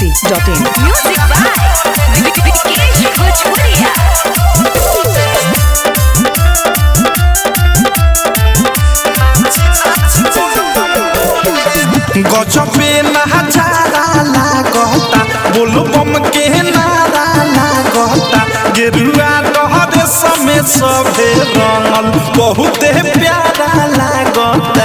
masti.in. Music by Vikesh Bhojpuria. गजबे नजारा लागता बोलबम के नारा लागता गेरुआ डहर समय सभे रंगल बहुते प्यारा लागता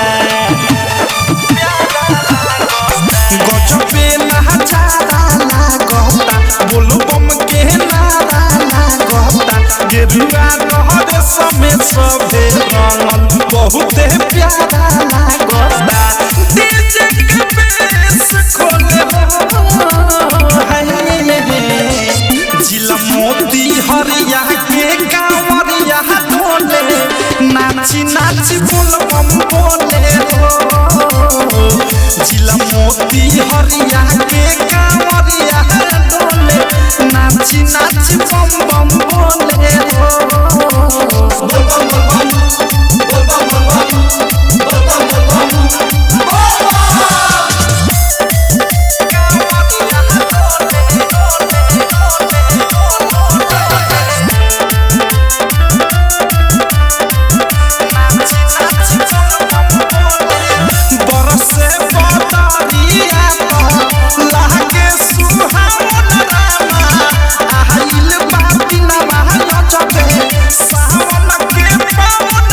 गजबे नजारा लागता बोलबम के नारा लागता गेरुआ डहर समय सभे रंगल बहुते प्यारा लागता डीजे के बेस खोले हो हाय जिला मोती हरिया के कांवरिया डोले नाची नाची बोल बम बोले हो जिला मोती हरिया के कांवरिया डोले नाची नाची बम बम बोले हो बोल बम बोल बम बोल बम बोल बम बरसे बदरिया तो लागे सुहावन रामा आइल बाती नवा नचबे सावन के पावन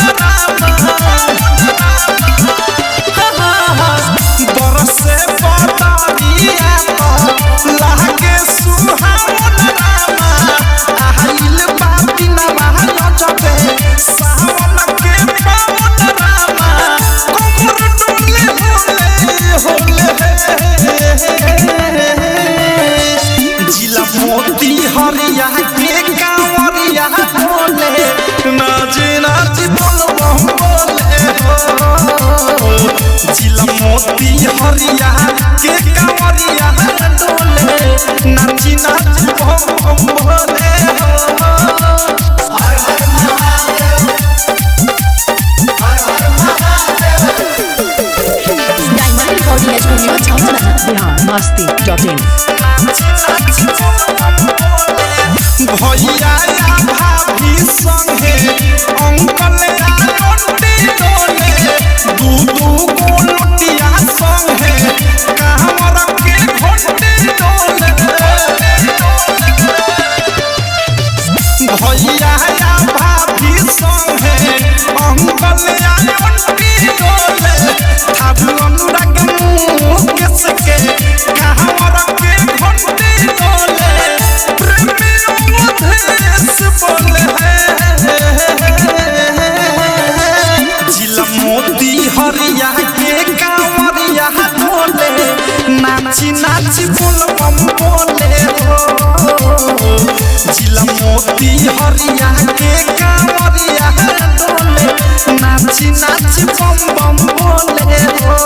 रामा बरसे बदरिया तो लागे सुहावन रामा आइल बाती नवा नचबे सावन के पावन रामा कोमर डोले होले होले जिला मोती हरिया के कांवरिया बोले नाच नाच बोल बम बोले हो जिला मोती हरिया के कांवरिया डोले नाच नाच बम बम बोले हो Diamond Recording Studio Chowdhury. Bihar masti.in. भैया या भाभी संगे अंकल या आंटी डोले दू दू गो लोटिया संगे कहवर के घंटी डोले भैया या भाभी संगे अंकल या आंटी डोले थारू अनुराग मुँह के सके कहवर के घंटी डोले प्रेमियों मधेश बोले जिला मोती हरिया के कांवरिया डोले नाची नाची बोल बम बोले हो जिला मोती हरिया के कांवरिया डोले नाची नाची बम बम बोले हो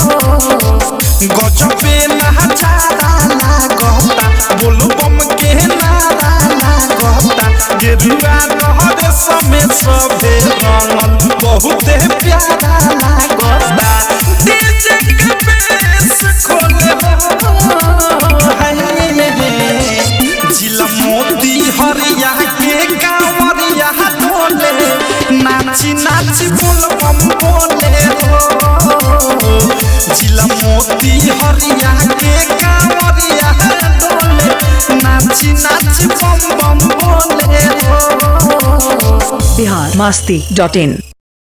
गजबे नजारा लागता बोल बम के नारा लागता गेरुआ डहर समय सभे रंगल बहुते प्यारा लागता डीजे के बेस खोले हो हाय जिला मोती हरिया के कांवरिया डोले नाची नाची बोल बम बोले हो जिला मोती हरिया के कांवरिया डोले नाची नाची बम बम बोले हो Bihar masti.in.